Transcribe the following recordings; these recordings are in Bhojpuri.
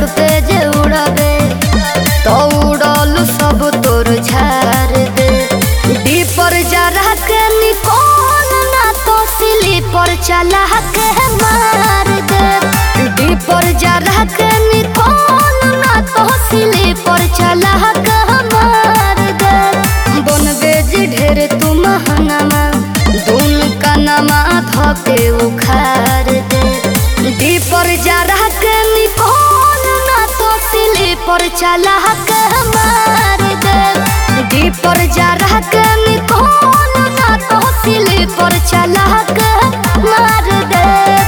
पे जे उड़बे तो उड़ल सब तोर झाड़ दे डीपर जरा के निकोल ना तो स्लीपर चला के मार दे डीपर जरा के निकोल ना तो स्लीपर चला के मार दे बनबे जे ढेर तू महंगामा दून कनमा धके उखाड़ दे डीपर जरा के निकोल ना तो स्लीपर चला के मार दे डीपर जरा के निकोल ना तो स्लीपर चला के मार दे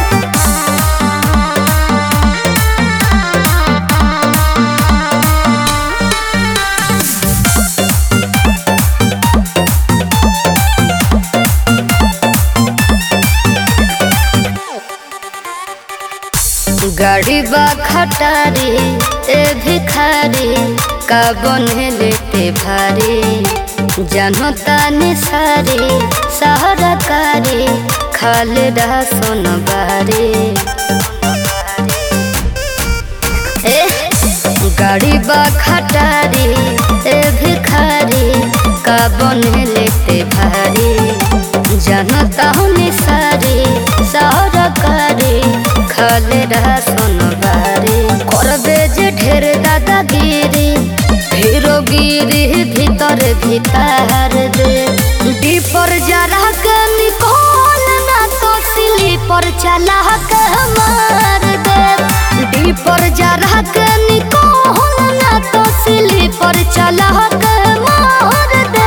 गाड़ी बा खटारी ए भिखारी का बने लेते भारी जानो तानी सारी सहारा कारी खाले रहा सोन बारी ए गाड़ी बा खटारी ए भिखारी का बने लेते भारी जानो तानी सारी सहारा कारी खाले रहा सोनबारी करबे जे ढेर दादागिरी हीरो गिरी भीतर भीतर दे डीपर जरा के निकोल ना तो स्लीपर चला के मार दे डीपर जरा के निकोल ना तो स्लीपर चला के मार दे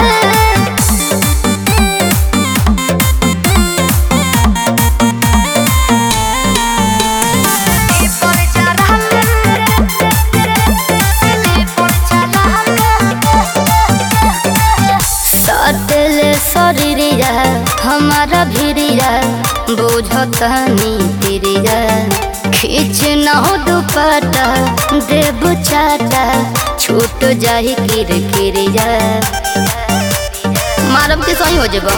सटले शरीरिया हमारा भिरिया बुझतनी तिरिया खींच न हो दुपट्टा देव चाटा छूट जाही किर किरिया मारब के सही हो जेबा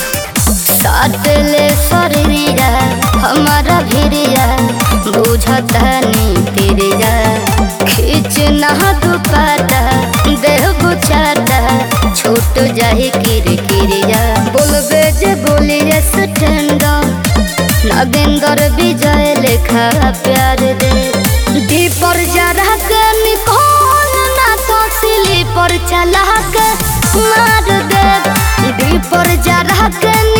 साटले शरीरिया हमारा भिरिया बुझतनी तिरिया खींच न हो दुपट्टा देव चाटा छूट जाही किर किरिया बोलबे जे बोलिए स्टैंड नगेंदर विजय लेखा प्यार दे दीपर जरा के निकोल ना तो स्लीपर चला के मार दे दीपर जरा के